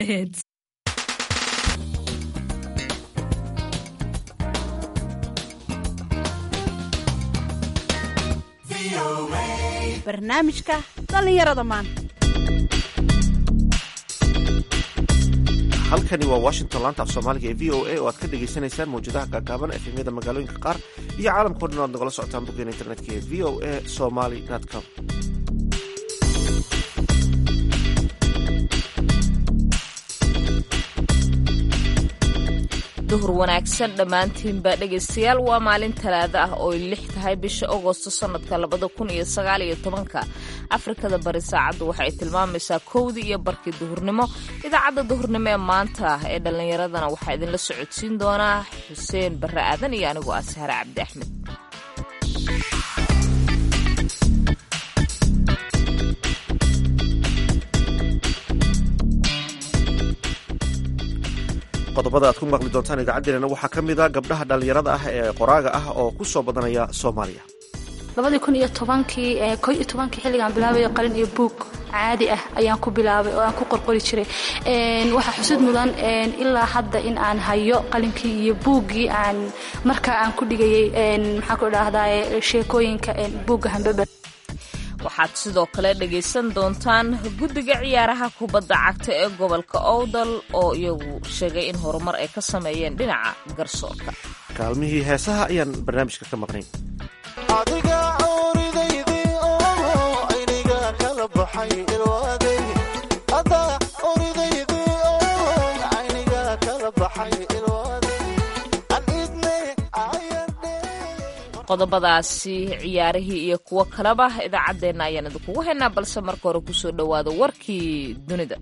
barnaamijka dhallinyarada maanta halkani waa washington laanta af soomaaliga ee v o a oo aad ka dhagaysanaysaan mawjadaha gaagaaban efemyada magaalooyinka qaar iyo caalamkao dhan oad nagala socotaan boggeena internetka ee v o a somaly com duhur wanaagsan dhammaantiinba dhegaystayaal waa maalin talaado ah oo lix tahay bisha agosto sannadka labada kun iyo sagaal iyo tobanka afrikada bari saacaddu waxay tilmaamaysaa kowdii iyo barkii duhurnimo idaacadda duhurnimo ee maanta ee dhallinyaradana waxaa idinla socodsiin doonaa xuseen barre aadan iyo anigoo ah sahre cabdi axmed qodobada aad ku maqli doontaan idaacaddeenana waxaa ka mid a gabdhaha dhallinyarada ah ee qoraaga ah oo ku soo badanaya soomaaliya labadii kun iyo tobankii ko iyo tobankii xilligaan bilaabayo qalin iyo buug caadi ah ayaan ku bilaabay oo aan ku qorqori jiray waxaa xusid mudan ilaa hadda in aan hayo qalinkii iyo buuggii aan markaa aan ku dhigayay maxaan ku idhaahdaa sheekooyinka buugga hambeber waxaad sidoo kale dhegaysan doontaan guddiga ciyaaraha kubadda cagta ee gobolka owdal oo iyagu sheegay in horumar ay ka sameeyeen dhinaca garsoorka kaalmihii heesaha ayaan barnaamijka ka maqnayn adiga oridaydi oo ayniga kala baxay ilwaaday ada oridaydi oo ayniga kala baxay ilwaaday an idne ayardhe qodobadaasi ciyaarihii iyo kuwo kaleba idaacaddeenna ayaan idinkugu haynaa balse marka hore kusoo dhowaada warkii dunida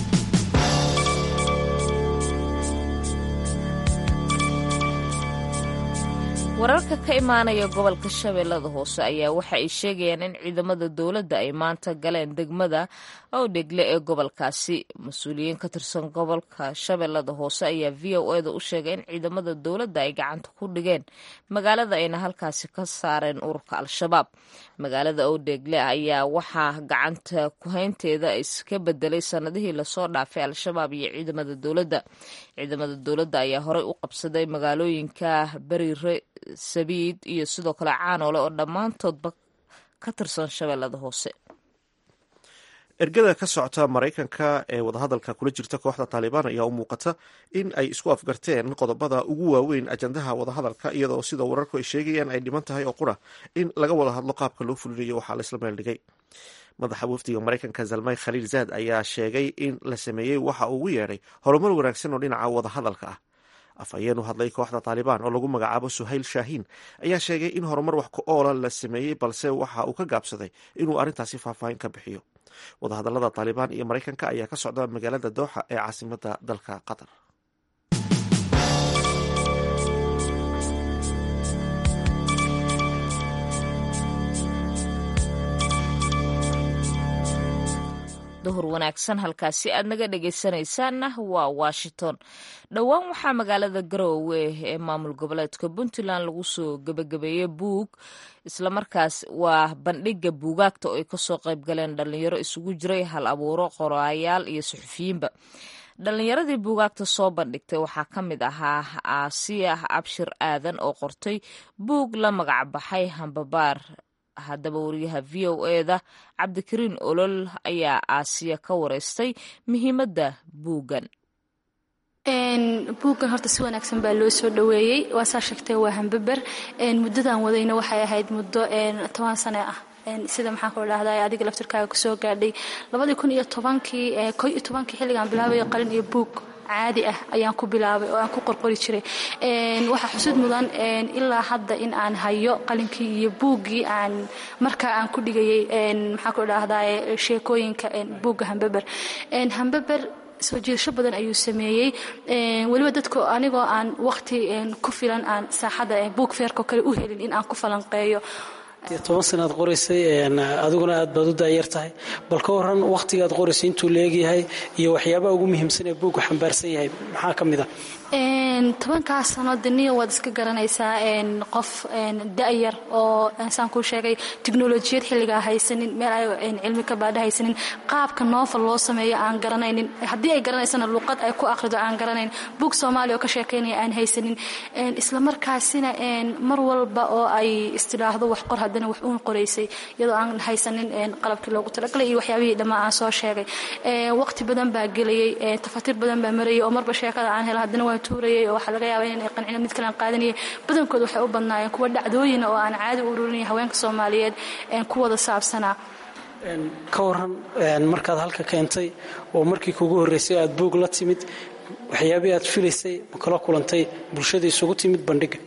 wararka ka imaanaya gobolka shabeellada hoose ayaa waxa ay sheegayaan in ciidamada dowladda ay maanta galeen degmada owdhegle ee gobolkaasi mas-uuliyiin ka tirsan gobolka shabeellada hoose ayaa v o eda u sheegay in ciidamada dowladda ay gacanta ku dhigeen magaalada ayna halkaasi ka saareen ururka al-shabaab magaalada owdhegle ayaa waxaa gacanta kuhaynteeda iska bedelay sanadihii lasoo dhaafay al-shabaab iyo ciidamada dowladda ciidamada dowladda ayaa horey u qabsaday magaalooyinka beriire sabiid iyo sidoo kale caanoole oo dhammaantoodba ka tirsan shabeellada hoose ergada ka socota maraykanka ee wadahadalka kula jirta kooxda taalibaan ayaa u muuqata in ay isku afgarteen qodobada ugu waaweyn ajandaha wadahadalka iyadoo sida wararku ay sheegayaan ay dhiman tahay oo qura in laga wada hadlo qaabka loo fulinayo waxaa laisla meel dhigay madaxa wafdiga maraykanka zalmay khaliil zaad ayaa sheegay in la sameeyey waxa uu ugu yeedhay horumar wanaagsan oo dhinaca wadahadalka ah afhayeen u hadlay kooxda taalibaan oo lagu magacaabo suhayl shaahiin ayaa sheegay in horumar wax ku oola la sameeyey balse waxa uu ka gaabsaday inuu arrintaasi faahfaahin ka bixiyo wadahadalada taalibaan iyo maraykanka ayaa ka socda magaalada dooxa ee caasimada dalka qatar duhur wanaagsan halkaasi aad naga dhegaysanaysaanna waa washington dhowaan waxaa magaalada garoowe ee maamul goboleedka puntland lagu soo gebagabeeyey buug islamarkaas waa bandhiga buugaagta oo ay kasoo qayb galeen dhalinyaro isugu jiray hal abuuro qoraayaal iyo suxufiyiinba dhalinyaradii buugaagta soo bandhigtay waxaa ka mid ahaa aasiya abshir aadan oo qortay buug la magac baxay hambabaar haddaba wariyaha v o eda cabdikariin olol ayaa aasiya ka wareystay muhiimadda buuggan buuggan horta si wanaagsan baa loo soo dhoweeyey waa saa sheegtay waa hambaber muddadan wadayna waxay ahayd muddo toban sane ah sida maxaan ku idhahdaa adiga laftirkaaga kusoo gaadhay labadii kun iyo tobankii ko iyo tobankii xilligaan bilaabayo qalin iyo buug caadi ah ayaan ku bilaabay oo aan ku qorqori jiray waxaa xusid mudan ilaa hadda in aan hayo qalinkii iyo buuggii aan markaa aan ku dhigayay maxaan ku idhaahdaa sheekooyinka buugga hambeber hambeber soo jiidasho badan ayuu sameeyey weliba dadku anigoo aan waqti ku filan aan saaxadda buug feerko kale u helin in aan ku falanqeeyo dee toban sanaad qoraysay adiguna aad baad u daayar tahay bal ka waran wakhtigaad qoraysay intuu leegyahay iyo waxyaabaha ugu muhiimsan ee buuggu xambaarsan yahay maxaa ka mid ah tobankaas sano daniya waad iska garanaysaa qof da'yar oo saan kuu sheegay tiknolojiyad xilligaa haysanin meel ay cilmi ka baadha haysanin qaabka noofal loo sameeyo aan garanaynin haddii ay garanaysana luuqad ay ku akhrido aan garanayn buug soomaaliya oo ka sheekaynaya aan haysanin islamarkaasina mar walba oo ay istidhaahdo wax qor haddana wax uun qoraysay iyadoo aan haysanin qalabkii loogu talagalay iyo waxyaabihii dhammaa aan soo sheegay waqti badan baa gelayay tafatiir badan baa marayay oo marba sheekada aan helo haddana waan tuurayay oo waxaa laga yaabaa inay qancino mid kale aan qaadanayay badankood waxay u badnaayeen kuwa dhacdooyina oo aan caadi u ururinaya haweenka soomaaliyeed ku wada saabsanaa ka waran markaad halka keentay oo markii kugu horreysay aad buug la timid waxyaabihii aad filaysay ma kala kulantay bulshada isugu timid bandhiga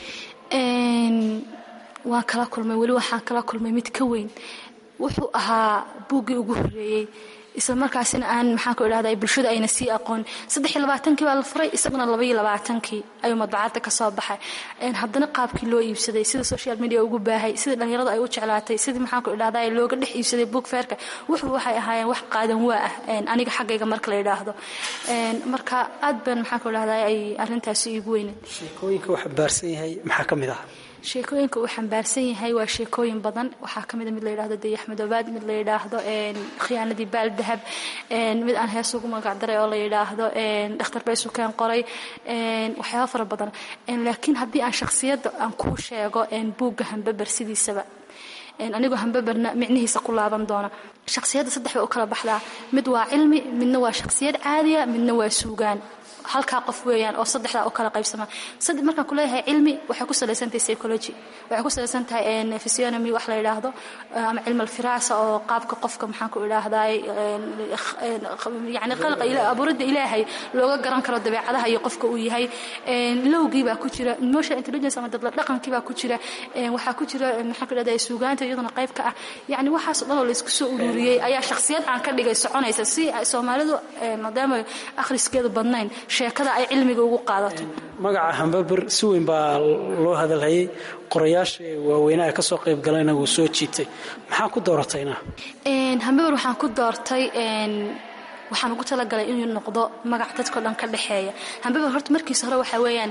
waan kala kulmay weli waxaan kala kulmay mid ka weyn wuxuu ahaa buuggii ugu horreeyey isla markaasina aan maxaan ku idhahda bulshada ayna sii aqoon saddex iyo labaatankii baa la furay isaguna laba iyo labaatankii ayuu madbacadda ka soo baxay haddana qaabkii loo iibsaday sida social media ugu baahay sida dhallinyaradu ay u jeclaatay sidii maxaan ku idhahda looga dhex iibsaday book fairka wuxuu waxay ahaayeen wax qaadan waa ah aniga xaggayga marka la yidhaahdo marka aad baan maxaan ku idhahda ay arrintaasi iigu weyneed sheekooyinka uu xambaarsan yahay maxaa ka mid ah sheekooyinka uu xambaarsan yahay waa sheekooyin badan waxaa kamida mid la yidhahdo dayax madoobaad mid la yidhaahdo khiyaanadii baal dahab mid aan hees ugu magacdaray oo la yidhaahdo dhakhtar bay sukeen qoray waxyaaba fara badan laakiin haddii aan shakhsiyadda aan kuu sheego buugga hambaber sidiisaba anigoo hambaberna micnihiisa ku laaban doona shakhsiyadda saddex bay u kala baxdaa mid waa cilmi midna waa shakhsiyad caadiya midna waa suugaan halkaa qof weeyaan oo saddexdaa u kala qaybsama markaan kuleeyahay cilmi waxay ku salaysantahay psychology waxay ku salaysan tahay physionomy wax la yidhaahdo ama cilmi alfiraasa oo qaabka qofka maxaan ku idhaahdaa yani qalqa abuuridda ilaahay looga garan karo dabeecadaha iyo qofka uu yahay lowgii baa ku jira emotional intelligence ama dadla dhaqankii baa ku jira waxaa ku jira maxaan ku idhahdaa suugaanta iyaduna qayb ka ah yani waxaasoo dhan oo laysku soo ururiyey ayaa shakhsiyad aan ka dhigay soconaysa si soomaalidu maadaama akhriskeedu badnayn sheekada ay cilmiga ugu qaadato magaca hambaber si weyn baa loo hadalhayay qorayaasha waaweynaha ka soo qayb galayna wuu soo jiitay maxaa ku dooratayna hambaber waxaan ku doortay waxaan ugu talagalay inuu noqdo magac dadkao dhan ka dhexeeya hambaber horta markiisa hore waxaa weeyaan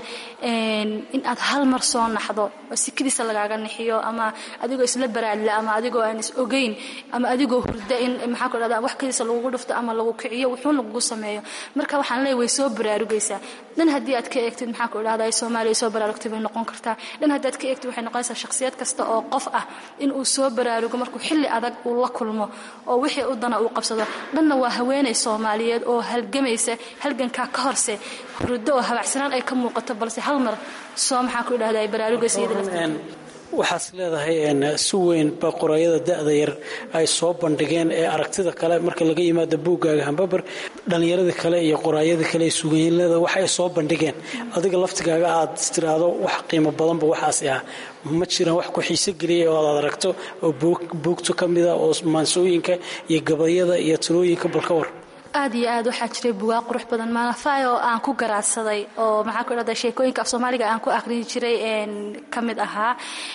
in aad hal mar soo naxdo oo sikadiisa lagaaga nixiyo ama adigoo isla baraadla ama adigoo aan is ogeyn ama adigoo hurda in maxaa ku dhahda wax kadiisa lagugu dhufto ama lagu kiciyo wuxuun lagugu sameeyo marka waxaan leeyahay way soo baraarugaysaa dhan haddii aad ka eegtid maxaa ku idhahda soomaaliya soo baraarugtay bay noqon kartaa dhan haddii aad ka eegtid waxay noqonaysaa shakhsiyad kasta oo qof ah in uu soo baraarugo markuu xilli adag uu la kulmo oo wixii u dana uu qabsado dhanna waa haweenay soomaaliyeed oo halgamaysa halgankaa ka horse hurdo oo habacsanaan ay ka muuqato balse hal mar soo maxaa ku idhahda ay baraarugaysa iyada lafteeda waxaad leedahay si weyn ba qorayada da-da yar ay soo bandhigeen ee aragtida kale marka laga yimaado buuggaaga hambaber dhallinyarada kale iyo qoraayada kale ee suuganyiinada wax ay soo bandhigeen adiga laftigaaga aad istiraahdo wax qiimo badanba waxaasi ah ma jiraan wax ku xiise geliyay oo aad aragto oo buugto ka mida oo maansooyinka iyo gabayada iyo talooyinka balka war aad iyo aad waxaa jiray bugaa qurux badan maanafay oo aan ku garaadsaday oo maxaan ku idhahdaa sheekooyinka af soomaaliga aan ku akhriyi jiray ka mid ahaa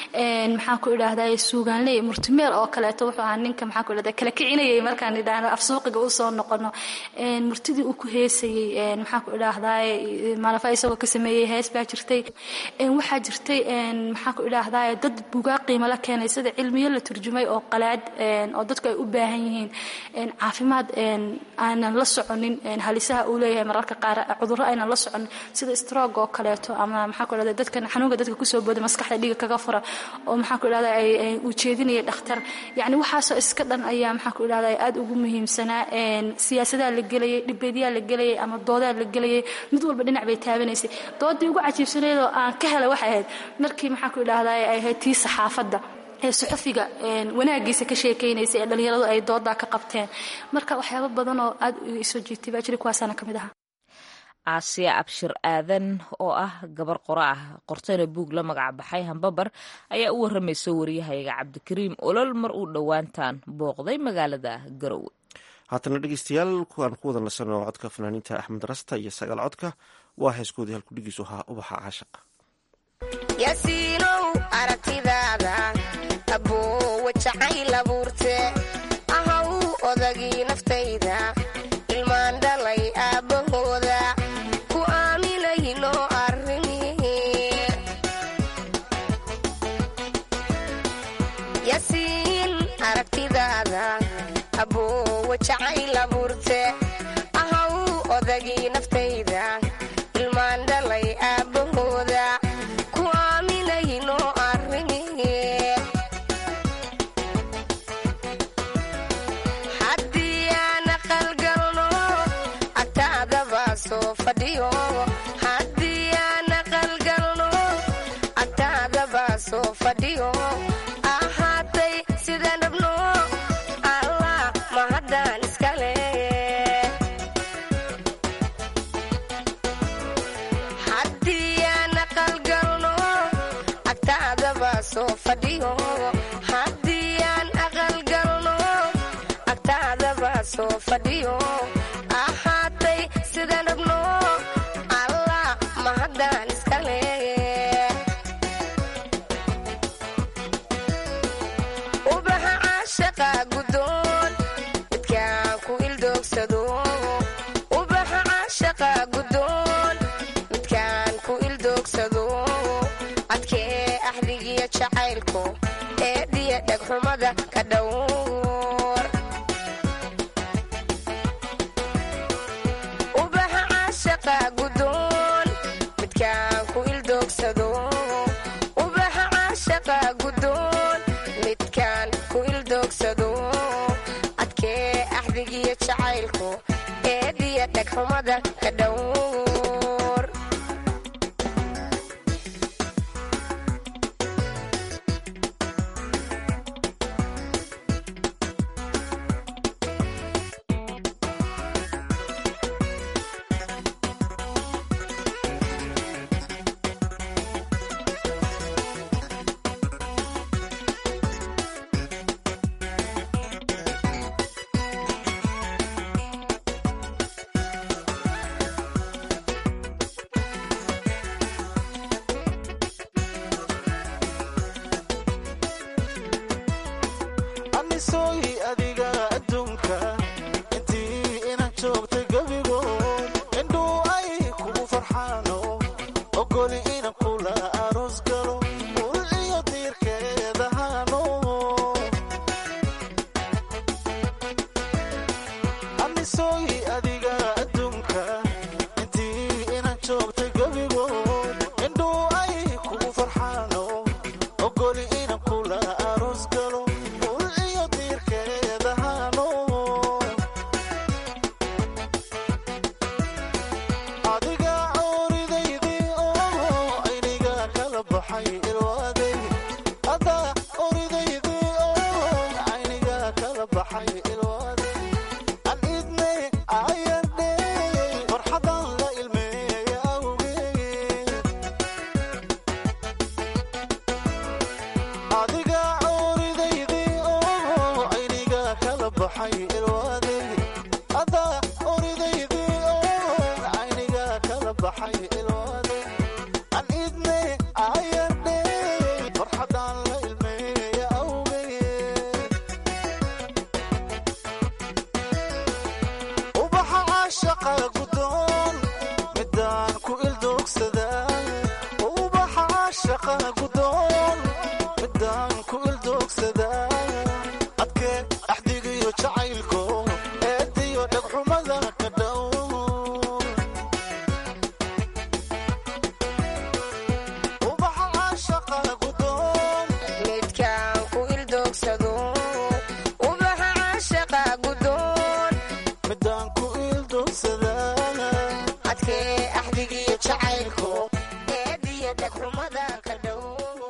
maxaan ku idhahdaa suugaanley murtimeel oo kaleeto wuxuu ahaa ninka maxaan ku idhahdaa kala kicinayay markaan idhaahno af suuqiga u soo noqono murtidii uu ku heesayey maxaan ku idhaahdaa maanafay isagoo ka sameeyey hees baa jirtay waxaa jirtay maxaan ku idhaahdaa dad bugaa qiimo la keenay sida cilmiyo la turjumay oo qalaad oo dadku ay u baahan yihiin caafimaad aan la soconin halisaha uu leeyahay mararka qaar cudurro aynan la soconin sida stroog oo kaleeto ama maxaa ku idhahda dadkan xanuunka dadka kusoo booda maskaxda dhiiga kaga fura oo maxaa ku idhahda ay uu jeedinaya dhakhtar yacni waxaasoo iska dhan ayaa maxaa ku idhahda aad ugu muhiimsanaa siyaasadaha la gelayay dhibeedyaha la gelayay ama doodaha la gelayay mid walba dhinac bay taabanaysay doodii ugu cajiibsanayd oo aan ka helay waxay ahayd markii maxaa ku idhahda ay ahayd tii saxaafadda ee suxufiga wanaagiisa ka sheekaynaysa ee dhallinyaradu ay doodaa ka qabteen marka waxyaaba badan oo aad isoo jiirtay baa jira kuwaasaana ka mid aha aasiya abshir aadan oo ah gabar qora ah qortayna buug la magac baxay hambabar ayaa u waramaysa waryahayaga cabdikariim olol mar uu dhowaantaan booqday magaalada garowe haatana dhegeystayaal kuwaan ku wada nasano codka fanaaniinta axmed rasta iyo sagaal codka waa heeskoodii halkudhigiisu ahaa ubaxa caashaqa yasiinow aragtidaada aboowa jacayl abuurte ahaw odagii naftayda ilmaan dhalay aabbahooda ku aaminayno arrimihi yasiin aragtidaada aboowa jacayl abuurte ahaw odagii naftayda ilmaan dhalay aabbahooda ku aaminayno arrimihi haddii aan aqalgalno agtaadaba soo fadhiyo haddii aan aqalgalno agtaadaba soo fadhiyo ahaatay sidaan rabno allah mahadaan iskale haddii aan aqalgalno agtaadaba soo fadhiyo haddii aan aqalgalno agtaadaba soo fadhiyo ahaatay sidaan rabno allah mahadaan iskale ubaxa caashaqa gudoon midkaan ku ildoogsado ubaxa caashaqa gudoon midkaan ku ildoogsado adkee axdigiyo jacaylku eediya dhegxumada ka dhowr ubaxa caashaqa gudoon midkaan ku ildoogsado ubaxa caashaqa gudoon midkaan ku ildoogsado adkee axdigiyo jacaylku eediya dhegxumada ka dhowr anisoy adiga adduunka intii inaan joogtay gebigood indhuu ay kugu farxaano ogoli inan kula aroos galo ul iyo diirkeedahaano anisoy adiga adduunka intii inaan joogtay gebigood indhuu ay kugu farxaano ogoli inan kula aroos galo ul iyo diirkeedahaano adiga ooridaydii oo ayniga kala baxay ilwaaday adaa ooridaydii oo ayniga kala baxay ilwaaday an idne ayardhe farxadan la ilmeeya awgeed adiga ooridaydii oo ayniga kala baxay ilwaaday adaa ooridaydii oo ayniga kala baxay ilwaaday an idne ayardhe farxadan la ilmeeya awgeed ubaxa caashaqa gudoon midaan ku ildoogsadaa ubaxa caashaqa gudoon midaan ku ildoogsadaa adkee axdigiyo jacaylko eediyo dhegxumada ka dhow ubaxa caashaqa gudoon midkaan ku ildoogsado ubaxa caashaqa gudoon midaan ku ildoogsadaa adkee axdigiyo jacaylku eediya dhegxumada ka dhow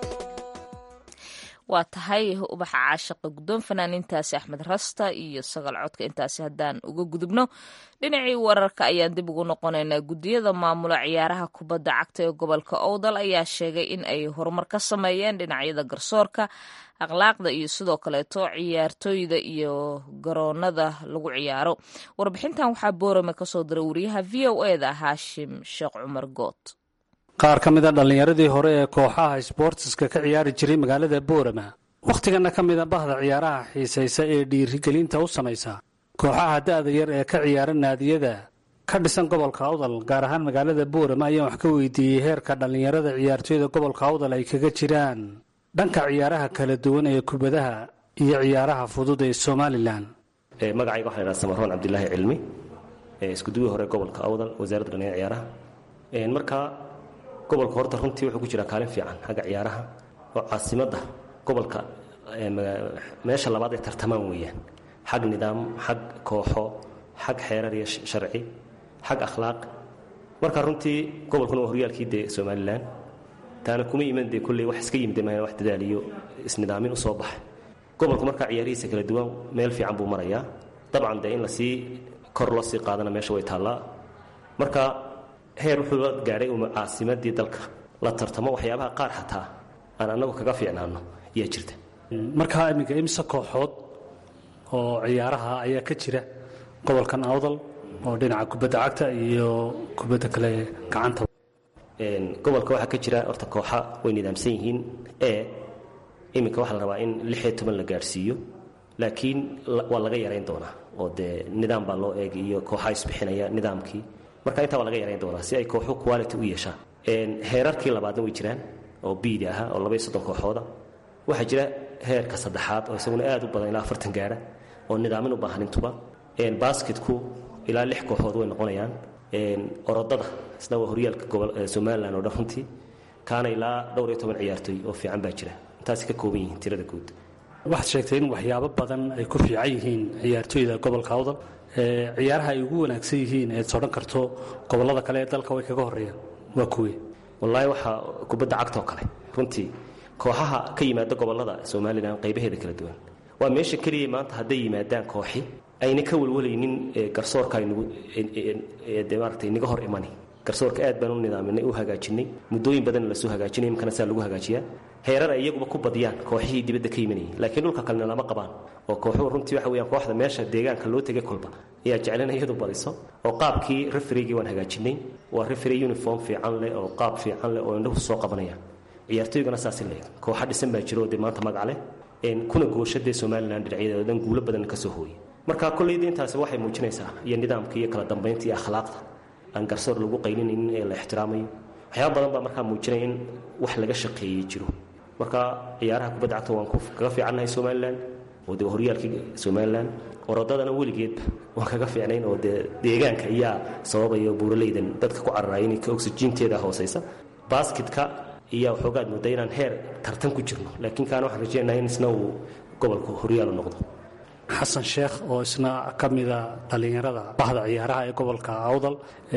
waa tahay ubaxa caashaqa guddoon fanaaniintaasi axmed rasta iyo sagal codka intaasi haddaan uga gudubno dhinacii wararka ayaan dib ugu noqonaynaa guddiyada maamula ciyaaraha kubadda cagta ee gobolka owdal ayaa sheegay in ay horumar ka sameeyeen dhinacyada garsoorka akhlaaqda iyo sidoo kaleeto ciyaartooyda iyo garoonada lagu ciyaaro warbixintan waxaa boorame kasoo diray wariyaha v o eda haashim sheekh cumar good qaar ka mid a dhallinyaradii hore ee kooxaha sboortiska ka ciyaari jiray magaalada boorama wakhtigana ka mida bahda ciyaaraha xiisaysa ee dhiirigelinta u samaysa kooxaha da'da yar ee ka ciyaara naadiyada ka dhisan gobolka awdal gaar ahaan magaalada boorama ayaan wax ka weydiiyey heerka dhallinyarada ciyaartooyda gobolka awdal ay kaga jiraan dhanka ciyaaraha kala duwan ee kubadaha iyo ciyaaraha fudud ee somalilan magacayga waxaa ladhaha samaroon cabdilaahi cilmi iskuduwii hore gobolka awdal wasaaradda dhallinyar ciyaaraha marka gobolka horta runtii wuxuu ku jiraa kaalin fiican xagga ciyaaraha oo caasimadda gobolka meesha labaad ay tartamaan weeyaan xag nidaam xag kooxo xag xeerar iyo sharci xag akhlaaq marka runtii gobolkuna waa horyaalkii dee somalilan taana kuma iman dee kulley wax iska yimid maayan wax dadaal iyo isnidaamin u soo baxay gobolku markaa ciyaarihiisa kala duwan meel fiican buu marayaa dabcan dee in lasii kor loo sii qaadana meesha way taallaa marka heer wuxuu la gaadhay uma caasimadii dalka la tartamo waxyaabaha qaar xataa aan annagu kaga fiicnaano ayaa jirta markaa iminka imse kooxood oo ciyaaraha ayaa ka jira gobolkan awdal oo dhinaca kubadda cagta iyo kubadda kale gacanta gobolka waxaa ka jira horta kooxa way nidaamsan yihiin ee iminka waxaa la rabaa in lixiyo toban la gaadhsiiyo laakiin waa laga yarayn doonaa oo dee nidaam baa loo eegay iyo kooxaa isbixinaya nidaamkii marka intaa waa laga yarayn doonaa si ay kooxu quality u yeeshaan heerarkii labaadna way jiraan oo biidi ahaa oo labaiyo soddon kooxooda waxaa jira heerka saddexaad oo isaguna aad u badan ilaa afartan gaara oo nidaamin u baahan intuba basketku ilaa lix kooxood way noqonayaan orodada isna waa horyaalka somalilan oo dhan runtii kaana ilaa dhowr iyo toban ciyaartooy oo fiican baa jira intaasi ka kooban yihiin tirada guud waxaad sheegtay in waxyaabo badan ay ku fiican yihiin ciyaartooyda gobolka awdal ciyaaraha ay ugu wanaagsan yihiin eed sodhan karto gobollada kale ee dalka way kaga horreeyaan waa kuwe wallaahi waxaa kubadda cagtoo kale runtii kooxaha ka yimaada gobollada somalilan qaybaheeda kala duwan waa meesha keliya maanta hadday yimaadaan kooxi ayna ka walwalaynin garsoorka maarata inaga hor imani garsoorka aad baan u nidaaminay u hagaajinay muddooyin badanna lasoo hagaajinay imkana saa lagu hagaajiyaa heerar ay iyaguba ku badiyaan kooxihii dibadda ka yimanayay laakiin dhulka kalena lama qabaan oo kooxuhu runtii waxa weyaan kooxda meesha deegaanka loo tegay kolba ayaa jeclana iyadu badiso oo qaabkii referigii waan hagaajinay waa referi uniform fiican leh oo qaab fiican leh oo indhahu soo qabanayaan ciyaartooygana saasi leeg kooxa dhisan baa jiro oo dee maanta magac leh kuna goosha dee somalilan dhinacyadeeda dhan guulo badan ka soo hooyey marka kollayda intaasi waxay muujinaysaa iyo nidaamka iyo kala dambaynta iyo akhlaaqda aan garsoor lagu qaylinaynin ee la ixtiraamayo waxyaaba badan baa markaa muujinaya in wax laga shaqeeyey jiro marka ciyaaraha kubadda cagta waan kaga fiicannahay somalilan oo dee horyaalkii somalilan orodadana weligeedba waan kaga fiicnayn oo dee deegaanka ayaa sababaya buuraleydan dadka ku cararaya inay oxyjiinteeda hoosaysa basketka iyaa waxoogaad moodaa inaan heer tartan ku jirno laakiin kaana waxaan rajeynahay in isna uu gobolka horyaalu noqdo xasan sheekh oo isna ka mida dhallinyarada bahda ciyaaraha ee gobolka awdal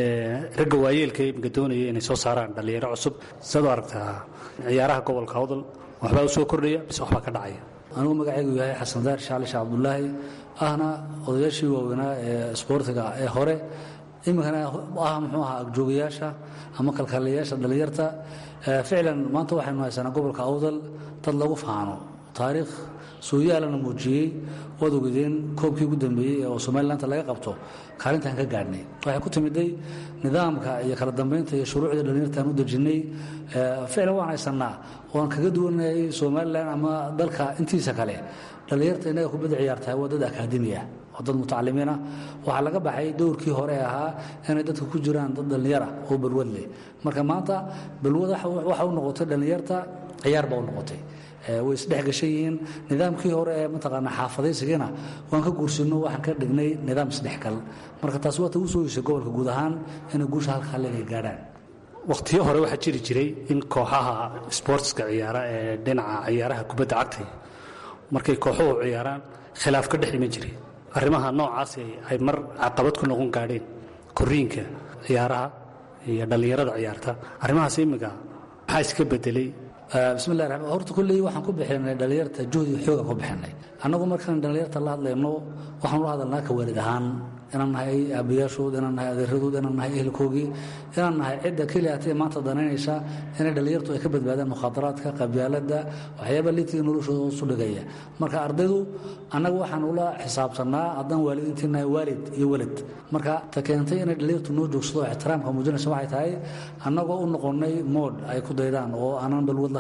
ragga waayeelka imika doonaya inay soo saaraan dhallinyaro cusub sidaad u aragtaa ciyaaraha gobolka awdal waxbaa u soo kordhaya mise waxbaa ka dhacaya anugu magacaygu yahay xasan daar shaali sheekh cabdulaahi ahna odayaashii waaweynaa ee isboortiga ee hore iminkana ah muxuu ahaa agjoogayaasha ama kalkaaliyayaasha dhallinyarta ficlan maanta waxaynu haysanaa gobolka awdal dad lagu faano taariikh sooyaalana muujiyey waad ogadeen koobkii ugu dambeeyey oo somalilanта laga qabto kaalintaan ka gaadhnay waxay ku timiday nidaamka iyo kala dambaynta iyo shuruucda dhallinyartaan u dejinnay ficlan waan haysannaa oan kaga duwanayay somalilan ama dalka intiisa kale dhallinyarta innaga kubadda ciyaartahay waa dad akaademi ah oo dad mutacalimiinah waxaa laga baxay dowrkii hore ahaa inay dadka ku jiraan dad dhallinyara oo balwad leh marka maanta balwad waxa u noqotay dhallinyarta ciyaar baa u noqotay way isdhex gashan yihiin nidaamkii hore ee mataqaanaa xaafadaysigiina waan ka guursinno waxaan ka dhignay nidaam isdhexgal marka taas waata u soo yeeshay gobolka guud ahaan inay guusha halka halleeg ay gaadhaan wakhtiyo hore waxaa jiri jiray in kooxaha sboortska ciyaara ee dhinaca ciyaaraha kubadda cagta markay kooxuhu ciyaaraan khilaaf ka dhex iman jiray arrimaha noocaasi ay mar caqabad ku noqon gaadheen koriinka ciyaaraha iyo dhallinyarada ciyaarta arrimahaas imminka maxaa iska bedelay bismillahi raxmaan horta kulley waxaan ku bixinay dhallinyarta juhdi xooga ku bixinay annagu markaan dhallinyarta la hadlayno waxaan ula hadalnaa ka waalid ahaan inaan nahay aabbayaashood inaan nahay adeeradood inaan nahay ehelkoogii inaan nahay cidda keliya hatee maanta danaynaysa inay dhallinyartu ay ka badbaadaan mukhaadaraadka qabyaaladda waxyaaba liitiga noloshooda hoosu dhigaya marka ardaydu annaga waxaan ula xisaabtannaa haddaan waalidiintii nahay waalid iyo walad marka ta keentay inay dhallinyartu noo joogsado ixtiraamka muujinaysa waxay tahay annagoo u noqonnay mood ay ku daydaan oo aanan balwad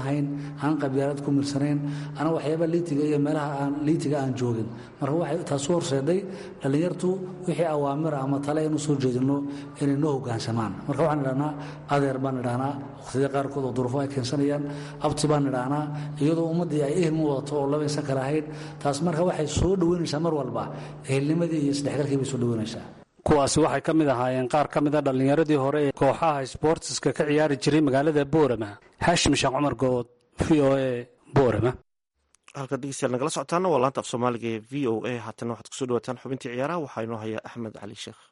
lahayn aan qabyaalad ku mirsanayn ana waxyaaba liitiga iyo meelaha aan liitiga aan joogin marka waxay taasu horseeday dhallinyartu wixii awaamira ama tale inu soo jeedino inay noo hoggaansamaan marka waxaan idhahnaa adeer baan idhahnaa waqtiyada qaarkood oo duruufo ay keensanayaan abti baan idhahnaa iyadoo ummaddii ay ehel mu wadato oo labaysan kala ahayd taas marka waxay soo dhoweynaysaa mar walba ehelnimadii iyo isdhexgalkii bay soo dhoweynaysaa kuwaasi waxay ka mid ahaayeen qaar ka mida dhallinyaradii hore ee kooxaha sboortiska ka ciyaari jiray magaalada boorama xaashim sheekh cumar good v o a boorama halka dhegeystayaal nagala socotaana waa laanta af soomaaliga ee v o a haatana waxaad kusoo dhawaataan xubintii ciyaaraha waxaa inoo haya axmed cali sheekh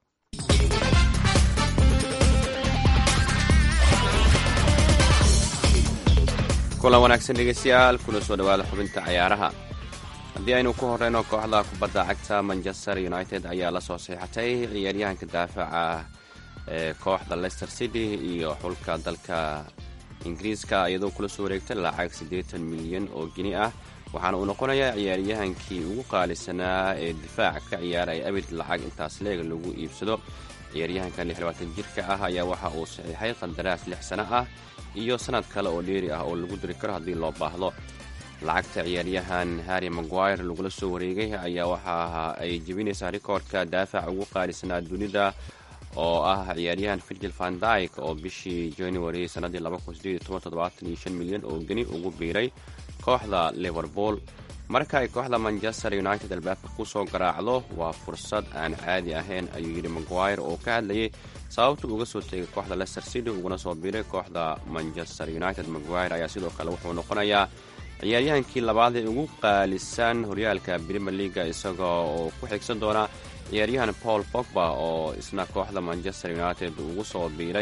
kulan wanaagsan dhegeystayaal kuna soo dhawaada xubinta cayaaraha haddii aynu ku horeyno kooxda kubadda cagta manchester united ayaa la soo seexatay ciyaaryahanka daafaca ee kooxda leicester city iyo xulka dalka ingiriiska iyadoo kula soo wareegtay lacag siddeetan milyan oo geni ah waxaana uu noqonayaa ciyaaryahankii ugu qaalisanaa ee difaaca ka ciyaaraya abid lacag intaas leeg lagu iibsado ciyaaryahankan lixlabaatan jirka ah ayaa waxa uu saxiixay qandaraas lix sano ah iyo sanad kale oo dheeri ah oo lagu diri karo haddii loo baahdo lacagta ciyaaryahan harry maguire lagula soo wareegay ayaa waxa ay jebinaysaa rikoordka daafaca ugu qaalisanaa dunida oo ah ciyaaryahan virgil van dyke oo bishii january sannaddii milyan oo geni ugu biiray kooxda liverpool marka ay kooxda manchester united albaabka ku soo garaacdo waa fursad aan caadi ahayn ayuu yidhi maguire oo ka hadlayay sababta uga soo tegay kooxda leicester city uguna soo biiray kooxda manchester united maguire ayaa sidoo kale wuxuu noqonayaa ciyaaryahankii labaad ee ugu qaalisan horyaalka brimer leaga isagoo oo ku xigsan doona ciyaaryahan paul pogba oo isna kooxda manchester united ugu soo biiray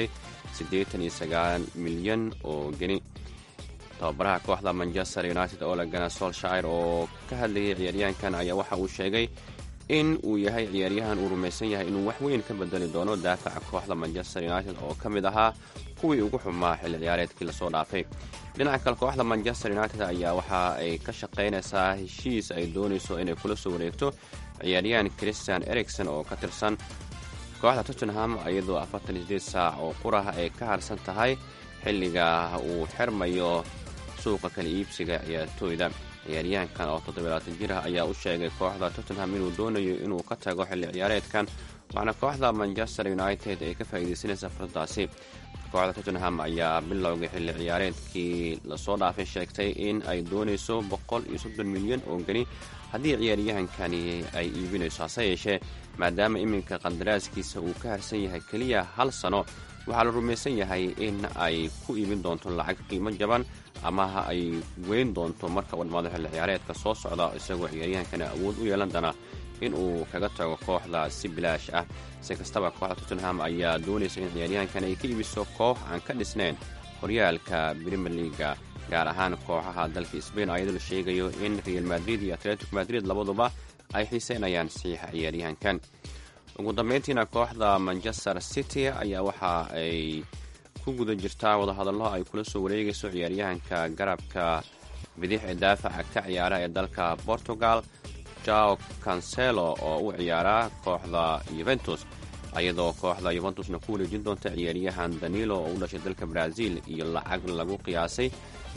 milyan oo geni tababaraha kooxda manchester united olegana solshire oo ka hadlayay ciyaaryahankan ayaa waxa uu sheegay in uu yahay ciyaaryahan uu rumaysan yahay inuu wax weyn ka bedeli doono daafaca kooxda manchester united oo ka mid ahaa kuwii ugu xumaa xilli ciyaareedkii lasoo dhaafay dhinaca kale kooxda manchester united ayaa waxa ay ka shaqaynaysaa heshiis ay doonayso inay kula soo wareegto ciyaaryahan christian ericson oo ka tirsan kooxda tottenham iyadoo afartan sideed saac oo qurah ay ka harsan tahay xilliga uu xirmayo suuqa kala iibsiga ciyaartooyda ciyaaryahankan oo toddobaalaatan jir ah ayaa u sheegay kooxda tottenham inuu doonayo inuu ka tago xilli ciyaareedkan waxaana kooxda manchester united ay ka faa'iidaysanaysaa fursadaasi kooxda tottenham ayaa bilowgay xilli ciyaareedkii lasoo dhaafay sheegtay in ay doonayso boqol iyo soddon milyan oo geni haddii ciyaaryahankani ay iibinayso hase yeeshee maadaama iminka qandaraaskiisa uu ka harsan yahay keliya hal sano waxaa la rumaysan yahay in ay ku iibin doonto lacag qiimo jaban ama ay weyn doonto marka uu dhammaado xilli ciyaareedka soo socda isagoo ciyaaryahankani awood u yeelan doona in uu kaga tago kooxda si bilaash ah si kastaba kooxda tottenham ayaa doonaysa in ciyaaryahankan ay ka iibiso koox aan ka dhisnayn horyaalka brimer leaga gaar ahaan kooxaha dalka sbain ayadoo la sheegayo in real madrid iyo atletico madrid labaduba ay xiiseynayaan saxiixa ciyaaryahankan ugu dambeyntiina kooxda manchester city ayaa waxa ay ku guda jirtaa wadahadallo ay kula soo wareegayso ciyaaryahanka garabka bidix ee daafaca ka ciyaara ee dalka portugal jao cancelo oo u ciyaara kooxda yuventus iyadoo kooxda yuventusna ku wareejin doonta ciyaaryahan danilo oo u dhashay dalka brazil iyo lacag lagu qiyaasay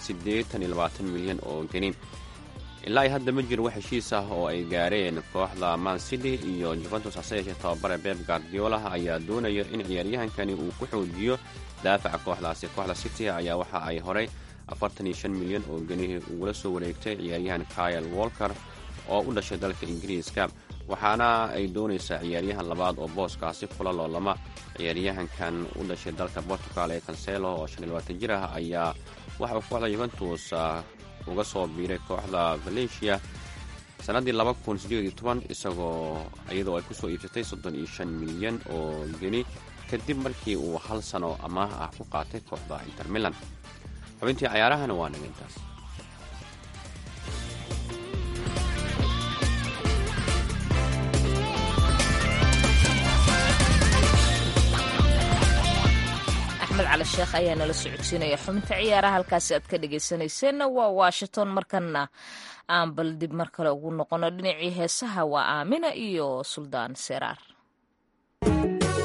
milyan oo geni ilaa ay hadda ma jiro wax heshiis ah oo ay gaareen kooxda man city iyo juventus hase yeeshee tababare beb guardiola ayaa doonaya in ciyaaryahankani uu ku xoojiyo daafaca kooxdaasi kooxda city ayaa waxa ay horay milyan oo geni ugula soo wareegtay ciyaaryahan kyle walker oo u dhashay dalka ingiriiska waxaana ay doonaysaa ciyaaryahan labaad oo booskaasi kula loolama ciyaaryahankan u dhashay dalka portugal ee cancelo oo jir ah ayaa waxa uu kooxda yuventus uga soo biiray kooxda valencia sannaddii isagoo iyadoo ay kusoo iibsatay milyan oo geni kadib markii uu hal sano amaah ah ku qaatay kooxda inter milan xubintii cayaarahana waa naga intaas axmed cali sheekh ayaa nala socodsiinaya xubinta ciyaaraha halkaasi aad ka dhegaysanayseena waa washington markana aan bal dib mar kale ugu noqono dhinacii heesaha waa aamina iyo suldaan seraar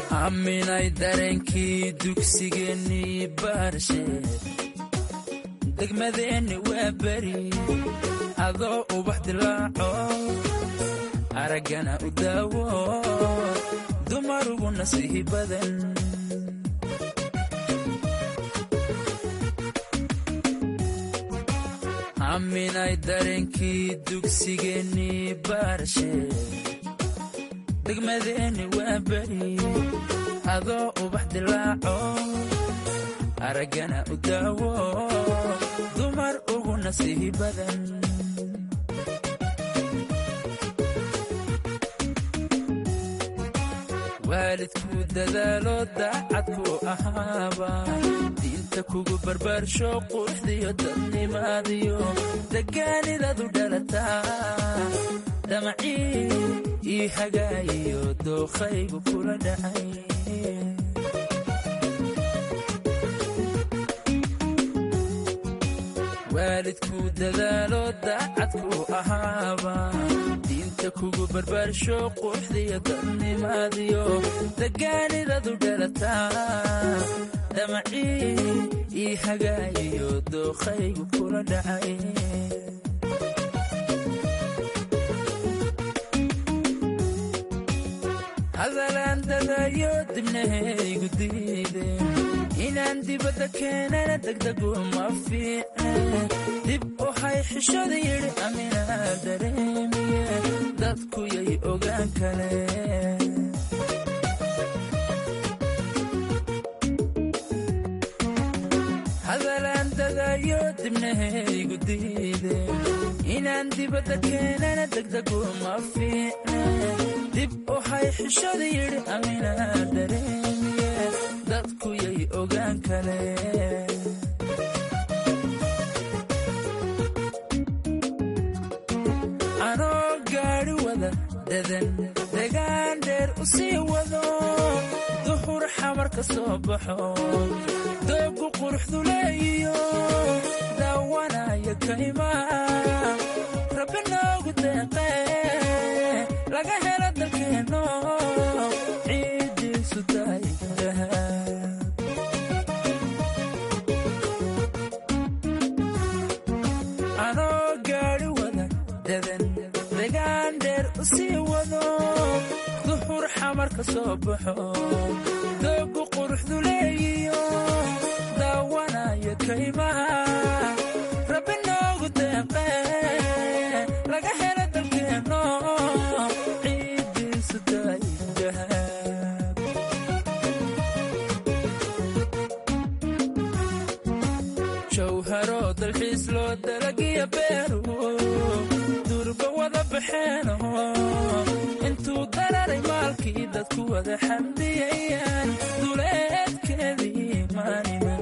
aaminay dareenkii dugsigeennii baarshe degmadeenni waa beri adoo ubax dilaaco araggana u daawo dumarugu nasiihi badan aaminay dareenkii dugsigeennii baarashe degmadeenni waa beri adoo ubax dilaaco araggana u daawo dumar ugu nasiihi badan waalidku dadaalo daacadku ahaaba diinta kugu barbaarsho quruxdiyo dadnimaadiyo degaanidadu dhalataa damacii ii hagaayiyo dookhaygu kula dhacay waalidku dadaalo daacadku ahaaba diinta kugu barbaarsho quruxdiyo dadnimaadiyo degaanidadu dhalataa damacii ii hagaayiyo dookhaygu kula dhacay hadalaan dadayo dibnahaygu diideen inaan dibadda keenana degdegu ma fiicne dib u hay xishada yidhi aminaa dareemiye dadku yay ogaan kaleen hadalaan dadayo dibnahaygu diideen inaan dibadda keenana degdegu ma fiicne dib u hay xishada yidhi aminaa dareemiye dadku yay ogaan kaleen anoo gaadhi wada dadan degaan dheer u sii wado duhur xamar ka soo baxo doogu quruxdu leeyiyo daawanaya kaymaa rabbi noogu deeqee laga helo dalkeenno ciiddiisu tahay dahab anoo gaadhi wada dadan degaan dheer u sii wado duhur xamar ka soo baxo doogu quruxdu leeyiyo daawanaya kaymaa rabbi noogu deeqee laga helo dalkeenno ciiddiisu tahay dahab jawharo dalxiis loo dalagiya beeru durba wada baxeeno intuu dararay maalkii dadku wada xamdiyayaan duleedkeedii maaniman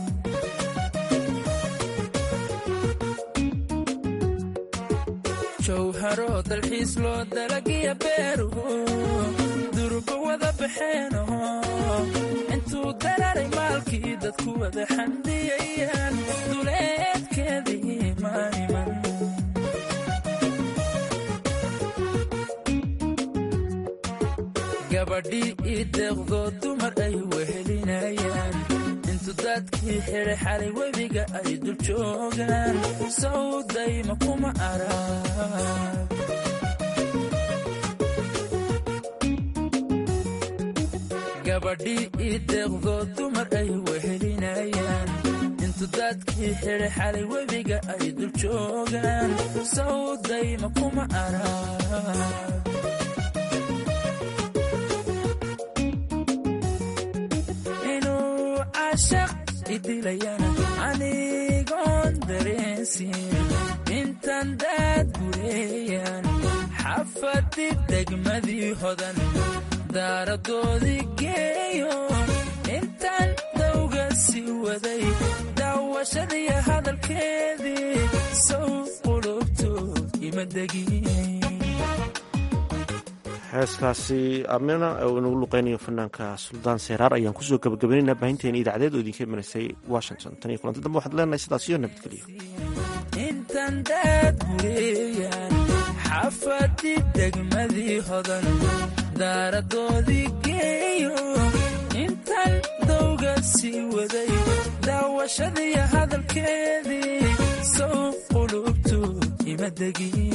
jawharo dalxiis loo dalagiya beeru durba wada baxeeno intuu dararay maalkii dadku wada xamdiyayaan duleedkeedii maaniman gabadhii ii deeqdoo dumar ay wehelinayaan intu dadkii xidhay xalay webiga ay dul joogaan sawdayma kuma arag gabadhii ii deeqdoo dumar ay wehelinayaan intu dadkii xidhay xalay webiga ay dul joogaan sawdayma kuma arag inuu cashaq idilayana anigoon dareensin intan daad gureeyaan xafadi degmadii hodan daaradoodii geeyo intaan dawga sii waday daawashadiiyo hadalkeedii sow qulubtu ima degin heeskaasi amina oo inagu luqeynayo fanaanka suldaan seeraar ayaan kusoo gabagabaynaynaa baahinteena idaacadeed oo idinka imaneysay washington tan iyo kulanti dambe waxaad leenahay sidaas iyo nabadgelyo intan daad gureeyaan xafadi degmadii hodan daaradoodii geeyo intan dawga sii waday daawashadiiyo hadalkeedii degdegin